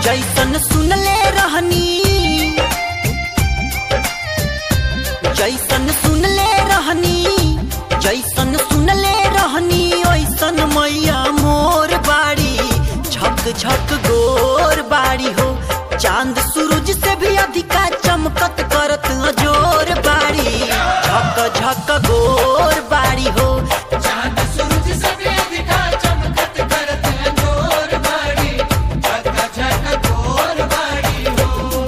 जैसन सुनले रहनी जैसन सुनले रहनी जैसन सुनले रहनी ओइसन मैया मोर बाड़ी झक झक गोर बाड़ी हो चांद सूरज से भी अधिका चमकत करत जोर बाड़ी झक झक गोर बाड़ी हो चांद सूरज से भी अधिका चमकत करत अंजोर बाड़ी झक झक गोर बाड़ी हो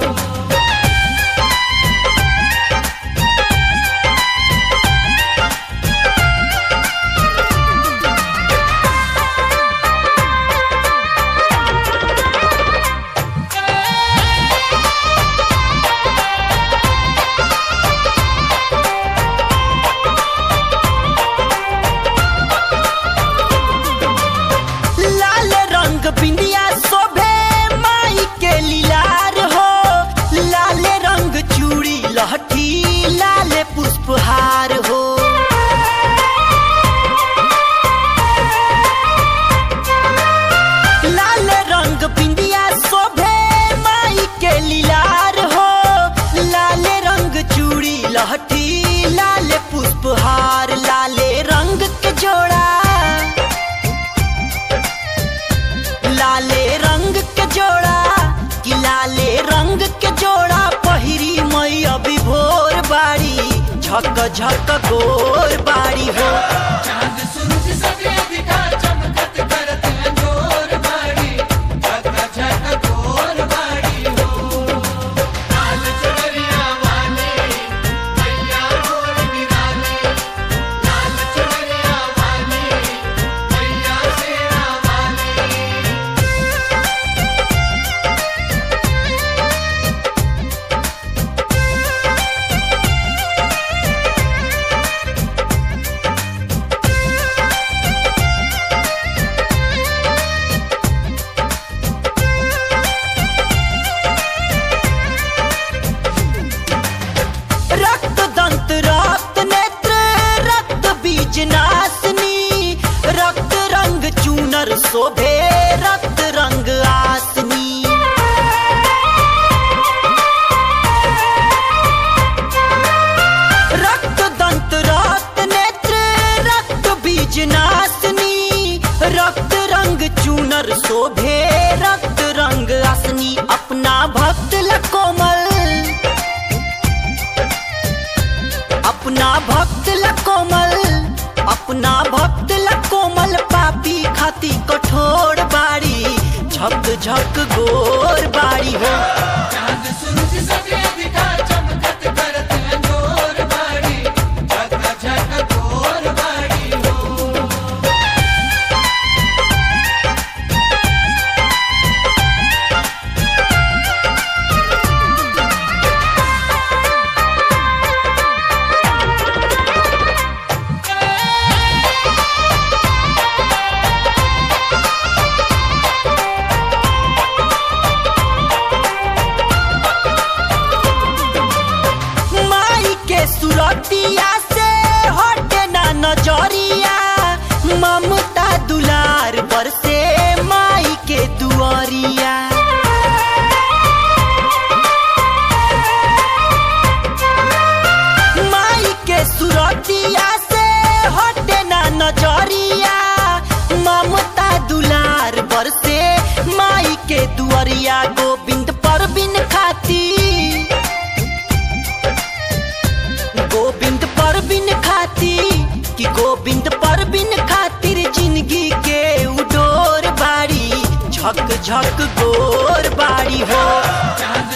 लाल रंग बिंदिया शोभे माई के लीलार हो लाल रंग चूड़ी लहठी लाल पुष्पहार हो लाल रंग बिंदिया शोभे माई के लीलार हो लाल रंग चूड़ी लहठी लाल पुष्पहार लाले रंग के जोड़ा लाले रंग के जोड़ा कि लाले रंग के जोड़ा पहिरी मई अभी भोर बाड़ी झक झक गोर बाड़ी हो चांद सूरज से भी अधिका चमकत करत अंजोर बाड़ी झक झक गोर बाड़ी हो लाल चुनरिया वाले मैया मोर निराले लाल चुनरिया वाले मैया शेरा वाले रक्त दंत रक्त नेत्र रक्त बीज नासनी रक्त रंग चूनर शोभे रक्त रंग आसनी रक्त दंत रक्त नेत्र रक्त बीज नासनी रक्त रंग चूनर शोभे रक्त रंग आसनी अपना भक्त ल कोमल अपना भक्त ल कोमल अपना भक्त ल कोमल पापी खाती कठोर बाड़ी झक झक गोर बाड़ी हो चांद सूरज से भी अधिका चमकत करत अंजोर बाड़ी झक झक गोर बाड़ी हो माई के सुरतिया से हटे ना नजरिया ममता दुलार पर से माई के दुआरिया माई के सुरतिया से हटे ना नजरिया ममता दुलार पर से माई के दुआरिया गोविंद पर बिन खाती गोविंद पर बिन खाती कि गोविंद पर बिन खातिर जिंदगी के उडोर बाड़ी झक झक गोर बाड़ी हो चांद